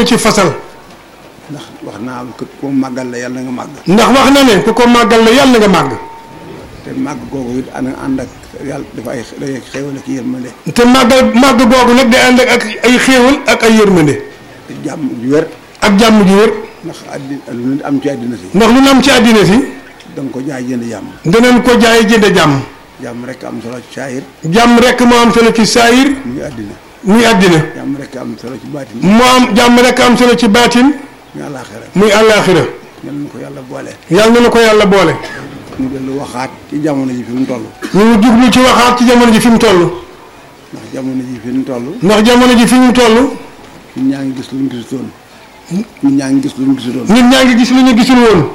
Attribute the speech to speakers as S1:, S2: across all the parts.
S1: ko ci fasal
S2: ndax wax naa ko ko màggal la yàlla nga màgg
S1: ndax wax na ne ku ko màggal la yàlla nga màgg
S2: te màgg googu it ana ànd ak yàlla dafa ay day xéewal ak yërmande
S1: te màggal màgg googu nag day ànd ak ay xéewal ak ay yërmande
S2: te jàmm ju wér
S1: ak jàmm ju wér
S2: ndax àddina lu nit am ci àddina si
S1: ndax lu nu am ci àddina si
S2: da nga ko jaay jënd jàmm
S1: danañ ko jaay jënd jàmm
S2: jàmm rek am solo ci saayir
S1: jàmm rek moo am solo ci saayir
S2: muy àddina
S1: muy àddina
S2: jàmm rek am solo ci baatin
S1: moo am jàmm rek am solo ci baatin
S2: muy àllaaxira
S1: muy àllaaxira
S2: yal na ko yàlla boole
S1: yàlla na ko yàlla boole
S2: ñu dellu waxaat ci jamono ji fi mu toll
S1: ñu ngi jublu ci waxaat ci jamono ji fi mu toll
S2: ndax jamono ji fi mu toll
S1: ndax jamono ji fi mu toll
S2: ñun ñaa ngi gis lu ñu gisutoon ñun ñaa ngi gis lu ñu gisutoon
S1: nit ñaa ngi gis lu ñu gisul woon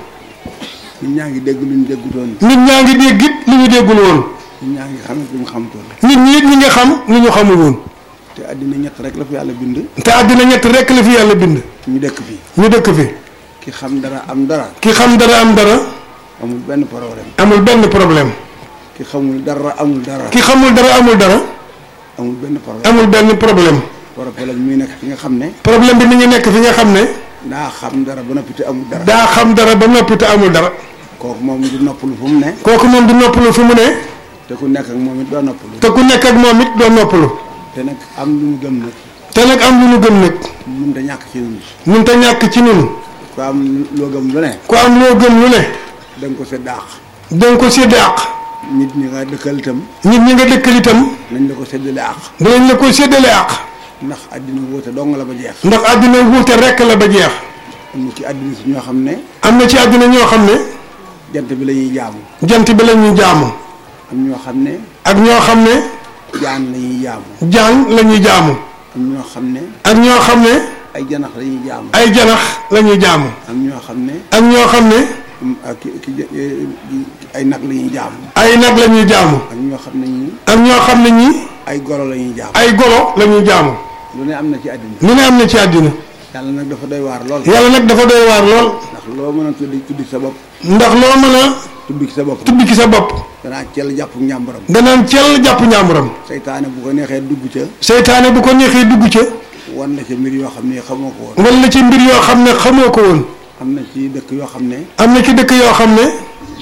S2: ñun ñaa ngi dégg lu ñu déggutoon
S1: nit ñaa ngi dégg it lu ñu déggul woon
S2: ñun ñaa ngi xamit lu ñu xamutoon
S1: nit ñi it ñi nga xam lu ñu xamul woon
S2: te àddina ñett rek la fi yàlla bind
S1: te àddina ñett rekk la fi yàlla bind
S2: ñu dëkk fi
S1: ñu dëkk fi
S2: ki xam dara am dara
S1: ki xam dara am dara
S2: amul benn problème
S1: amul benn problème
S2: ki xamul dara amul dara
S1: ki xamul dara amul dara
S2: amul benn problème
S1: amul benn problème
S2: problème mi nekk fi nga xam ne
S1: problème bi mi ngi nekk fi nga xam ne
S2: daa xam dara ba noppi te amul dara
S1: daa xam dara ba noppi te amul dara
S2: kooku moom du noppalu fu mu ne
S1: kooku moom du noppalu fu mu ne
S2: te ku nekk ak moom it doo noppalu
S1: te ku nekk ak moom it doo noppalu
S2: te nag am lu mu gëm nag
S1: te nag am lu ñu gëm nag
S2: mun te ñàkk ci ñun
S1: mun te ñàkk ci nun
S2: ku am loo gëm lu ne
S1: ku am loo gëm lu ne
S2: da nga ko sa daax
S1: danga ko sédde àq
S2: nit ñi nga dëkkal itam
S1: nit ñi nga dëkkal itam
S2: nañ la ko séddale àq
S1: dinañ la ko séddale àq
S2: ndax àddina wóote dong la ba jeex
S1: ndax àddina wuute rekk la ba jeex
S2: am na ci àddina si ñoo xam ne
S1: am na ci àddina ñoo xam ne
S2: jant bi la ñuy jaamu
S1: jant bi la ñuy jaamu
S2: am ñoo xam ne
S1: ak ñoo xam ne
S2: jaan la ñuy jaamu
S1: jaan la ñuy jaamu
S2: am ñoo xam ne
S1: ak ñoo xam ne
S2: ay janax la ñuy jaamu
S1: ay janax la ñuy jaamu
S2: am ñoo xam ne
S1: ak ñoo xam ne
S2: mm, ak ki ki eh, ay nag la ñuy jaamu
S1: ay nag la ñuy jaamu
S2: ak ñoo xam ne ñi
S1: ak ñoo xam ne ñi
S2: ay golo la ñuy jaamu
S1: ay golo la ñuy jaamu
S2: lu ne am na ci àddina
S1: lu ne am na ci àddina
S2: yàlla nag dafa doy waar lool
S1: yàlla nag dafa doy waar lool
S2: ndax loo mën a tuddi tuddi sa bopp
S1: ndax loo mën a
S2: tuddi ci sa bopp
S1: tudd ci sa bopp
S2: danaa cel jàpp njàmbaram
S1: danaan cel jàpp njàmburam
S2: seytaane bu ko neexee dugg ca
S1: seytaane bu ko neexee dugg ca
S2: wan na ca mbir yoo xam ne xamoo ko woon
S1: wala ci mbir yoo xam ne xamoo ko woon
S2: am na ci dëkk yoo xam ne
S1: am na ci dëkk yoo xam ne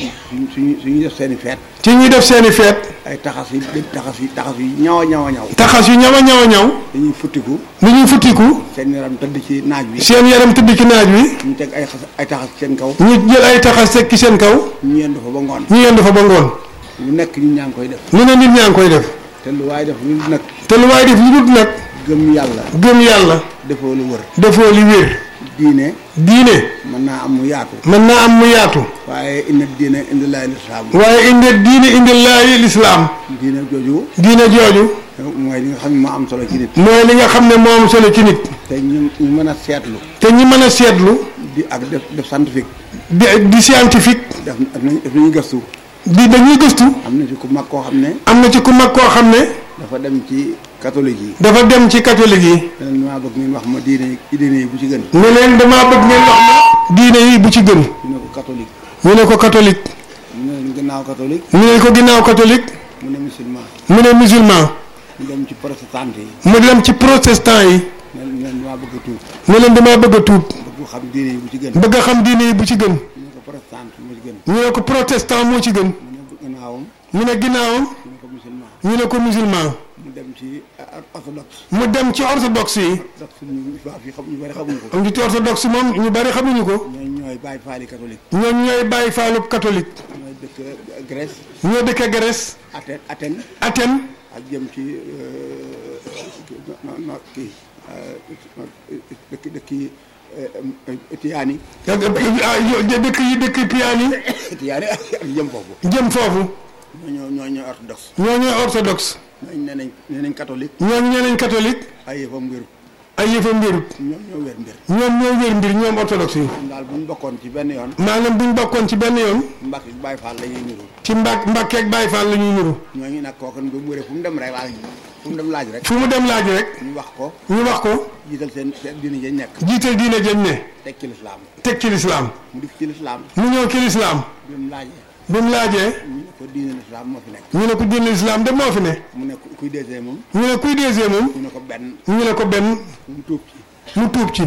S2: suñu suñu def seen i feet
S1: ci ñuy def seeni feet
S2: ay taxas yi dégg taxas yi taxas yi ñaw a ñaw a ñaw
S1: taxas yu ñaw a ñaw a ñaw
S2: dañuy futtiku
S1: ni ñuy futtiku
S2: seen yaram tëdd ci naaj bi
S1: seen yaram tëdd ci naaj wi
S2: ñu teg ay xas ay taxas ci seen kaw
S1: ñu jël ay taxas teg ci seen kaw
S2: ñu yendu fa ba ngoon
S1: ñu yendu fa ba ngoon
S2: lu nekk ñu ñaa ngi koy def
S1: lu ne nit ñaa ngi koy def
S2: te lu waaye def lu nag
S1: te lu waaye def lu dul nag
S2: gëm yàlla
S1: gëm yàlla
S2: defoo lu wër
S1: defoo li wér
S2: diine
S1: diine
S2: mën naa am mu yaatu
S1: mën naa am mu yaatu
S2: waaye inna diine indi laay lislaam
S1: waaye inde diine indi laayi lislaam
S2: diine jooju
S1: diine jooju
S2: mooy li nga xam ne moo am solo ci nit
S1: mooy li nga xam ne moo am solo ci nit
S2: te ñu ñu mën a seetlu
S1: te ñi mën a seetlu
S2: di ak def def scientifique
S1: di di scientifique
S2: def def nañ def nañu gëstu
S1: di dañuy gëstu
S2: am na ci ku mag koo xam ne
S1: am na ci ku mag koo xam ne
S2: dafa dem ci catholique yi
S1: dafa dem ci catholique yi
S2: leneen maa bëgg ngeen wax ma diine diine yi bu ci gën
S1: ne leen damaa bëgg ngeen wax ma diine yi bu ci gën
S2: ñu ne ko catholique
S1: ñu ne ko catholique
S2: ñu ne leen gannaaw catholique
S1: ñu ne ko ginnaaw catholique
S2: mu ne musulman
S1: mu ne musulman
S2: ñu dem ci protestant yi
S1: mu dem ci protestant yi
S2: ne leen leen maa bëgg a tuub
S1: ne leen damaa bëgg a tuub
S2: bëgg xam diine yi bu ci gën
S1: bëgg a xam diine yi bu ci gën
S2: ñu ne ko protestant moo ci gën
S1: ñu ne ko protestant moo ci gën
S2: mu ne gannaawam
S1: ñu ne ginnaawam
S2: ñu ne ko musulman
S1: ñu ne ko musulman
S2: mu dem ci orthodoxe
S1: mu dem ci orthodoxe yi
S2: orthodoxe ñu waa fii xam ñu bari xamuñu ko
S1: am ci orthodoxe moom ñu bari xamuñu ko
S2: ñooy ñooy bàyyi faali catholique
S1: ñoom ñooy bàyyi faalub catholique
S2: ñooy dëkk Grèce
S1: ñoo dëkk Grèce
S2: Athènes Athènes
S1: Athènes
S2: ak jëm ci no no kii dëkk dëkk yi Étiyaani
S1: ak dëkk yi dëkk piyaan yi
S2: Étiyaani ak jëm foofu
S1: jëm foofu
S2: ñoo ñoo ñooy orthodoxe
S1: ñoo ñooy orthodoxe
S2: ñooñu nee nañ nee nañ catholique
S1: ñoom ñeneen catholique
S2: ay yëfam wéru
S1: ay yëfa mbirut
S2: ñoom ñoo wér mbir
S1: ñoom ñoo wér mbir ñoom orthodoxe yi
S2: ñoom daal bu ñu bokkoon ci benn yoon
S1: maanaam buñ bokkoon ci benn yoon
S2: mbàkk Baay Faal la ñuy niru
S1: ci mbàkk mbàkkeeg Baay Faal la ñuy niru
S2: ñooñu nag kooku bu mu wéree fu mu dem rek laaj fu mu dem laaj rek
S1: fu mu dem laaj rek
S2: ñu wax ko
S1: ñu wax ko
S2: jiital seen seen diine jañ nekk
S1: jiital diine jëm ne
S2: teg ci lislaam
S1: teg ci lislaam
S2: mu def ci lislaam
S1: mu ñëw ci lislaam
S2: bi mu laajee
S1: bi mu laajee
S2: ñu ne ko diine lislaam moo fi nekk
S1: ñu ne ko diine lislaam de moo fi ne
S2: mu ne ku- kuy deuxième moom
S1: ñu ne kuy deuxième moom
S2: ñu ne ko benn
S1: ñu ne ko benn
S2: mu tuub ci
S1: mu tuub ci